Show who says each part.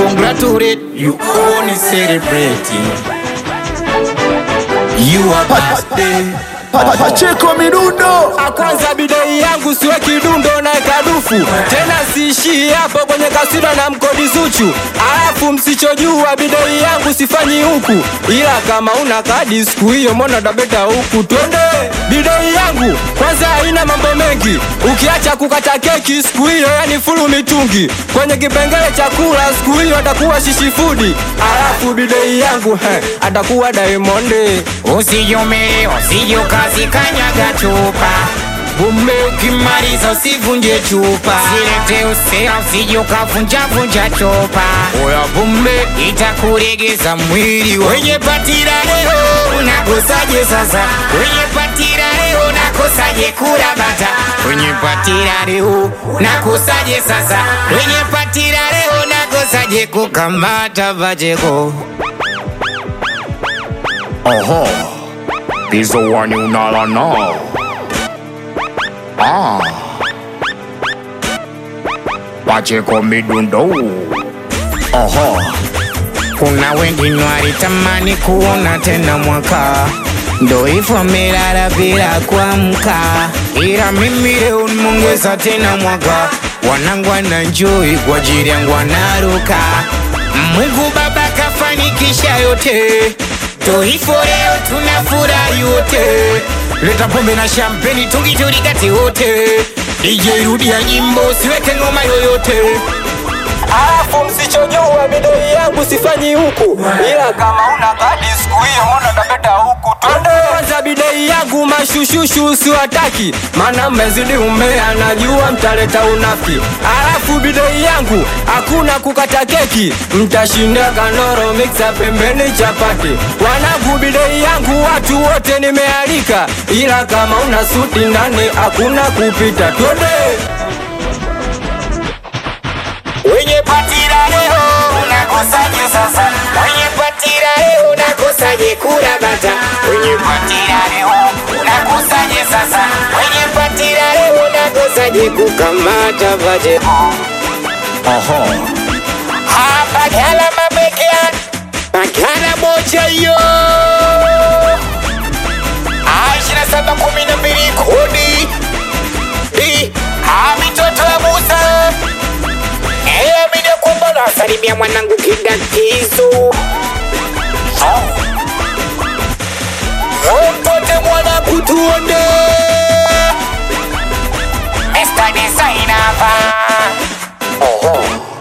Speaker 1: congratulate you only celebrating your birthday.
Speaker 2: Pa- Pacheko midundo
Speaker 3: kwanza bidei yangu siwe kidundo na kadufu tena siishii hapo kwenye kasida na mkodi Zuchu alafu msichojua bidei yangu sifanyi huku ila kama una kadi siku hiyo mbona dabeta huku twende bidei yangu kwanza haina mambo mengi ukiacha kukata keki siku hiyo yani fulu mitungi kwenye kipengele chakula siku hiyo atakuwa shishifudi alafu bidei yangu he, atakuwa Diamond
Speaker 1: Usiyume, usiyukazi kanyaga chupa Bume ukimaliza usivunje chupa Silete usea usijukavunja vunja chupa Oya bume itakuregeza mwili Wenye patira leo unakosaje sasa Wenye patira leo unakosaje kula bata Wenye patira leo unakosaje sasa Wenye patira leo unakosaje kukamata vajeko
Speaker 4: Oho, Pizzo wani unala nao. Ah, Pacheko midundo. Oho,
Speaker 1: Kuna wengine walitamani kuona tena mwaka, ndo hivyo amelala bila kuamka, ila mimi leo nimeongeza tena mwaka. Wanangu wananjoi kwa ajili yangu wanaruka. Mungu Baba kafanikisha yote, ndo hivyo leo tunafurahi wote. Leta pombe na champagne tungiturikati wote, DJ rudia nyimbo, siweke ngoma yoyote.
Speaker 3: alafu msichojua bidoi yangu sifanyi huku ila kama una kadi siku hiyo mbona tapeta huku twende kwanza bidei yangu mashushushu usiwataki maana mmezidi umea najua mtaleta unafiki alafu bidei yangu hakuna kukata keki mtashinda kanoro miksa pembeni chapati wanangu bidei yangu watu wote nimealika ila kama una suti ndani hakuna kupita twende
Speaker 1: Wenye patira leo unakosaje sasa? Wenye patira leo unakosaje kula bata? Wenye patira leo unakosaje sasa? Wenye patira leo unakosaje kukamata vaje?
Speaker 4: oho,
Speaker 1: Hapa gala mabekea Magana moja yo Ishirini na saba kumi na mbili kodi Di Ha mitoto ya Musa Eh, amini ya kwamba nasalimia mwanangu kidakizo Mtote mwanangu tuonde Mr. Designer hapa Oho